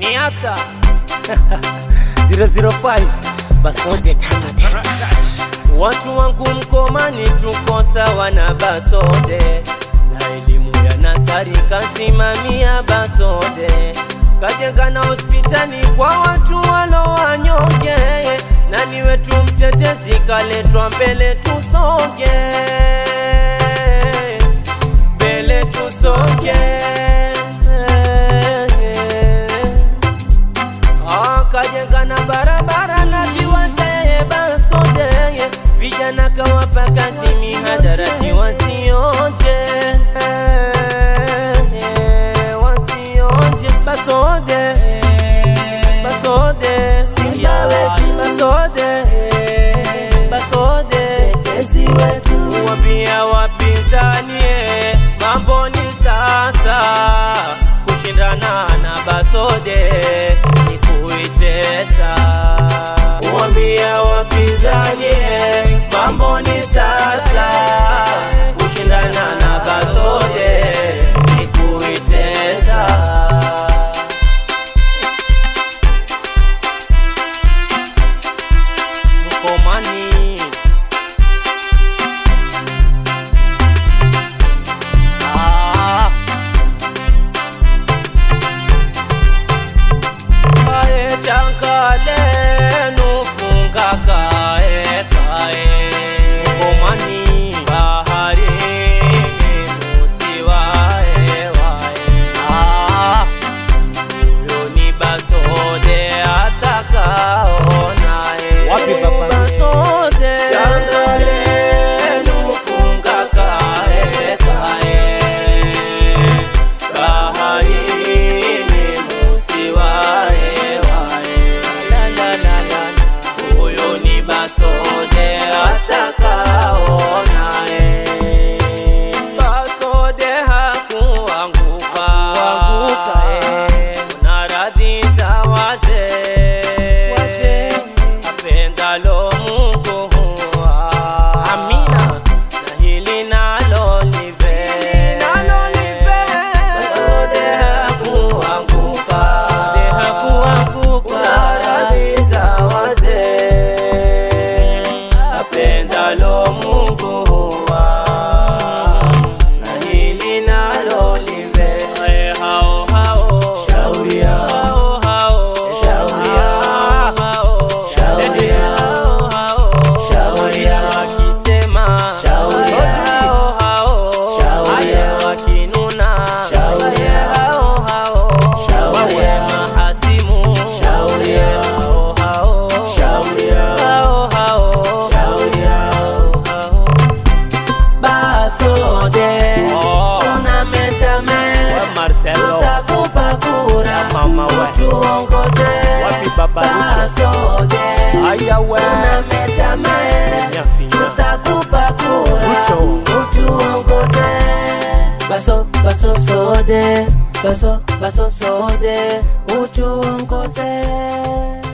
Niata 005 Basode Watu wangu Mkomani tuko sawa na Basode, na elimu ya nasari kasimamia Basode, kajenga na hospitali kwa watu walo wanyonge, nani wetu mtetezi kaletwa mbele tusonge, mbele tusonge akajenga na barabara na viwanja yeye Basode, vijana kawapa kazi mihadarati wasionje wasionje Basode Basode Simba wetu. Basode Basode Tetezi wetu. Wambia wapinzani eh, mambo ni sasa kushindana na Basode ni kuitesa. Wambia wapinzani eh, mambo ni sasa kushindana na Basode ni kuitesa. Mkomani Ah. Kae chankale nufunga kae kae Mkomani bahari musiwae wae Ah. Huyo ni Basode atakaonae Wapi baba? Basode Chankale nufunga kae kae baharini musiwae wae la la la la huyo ni Basode atakaonae Basode hakuanguka na radhi za wazee apendalo Mungu huwa amina na hili nalo live Basode hakuanguka Basode hakuanguka na radhi za wazee apendalo Mungu huwa na hili nalo live Ae, hao hao Shauri yao. hao hao Shauri yao. hao Shauri Eti yao. hao hao Shauri yao. wakisema Shauri hao yao. hao Shauri Aye, yao. wakinuna Shauri Aye, yao. hao hao Shauri wawe yao. mahasimu Shauri yao. hao hao Shauri yao. hao hao Shauri yao. hao Basode Oh. unametame We Marcelo tutakupa kura mama we tuongoze wapi baba Ruto Basode aya we unametame nyafinya tutakupa kura Ucho. utuongoze baso baso sode baso baso sode utuongoze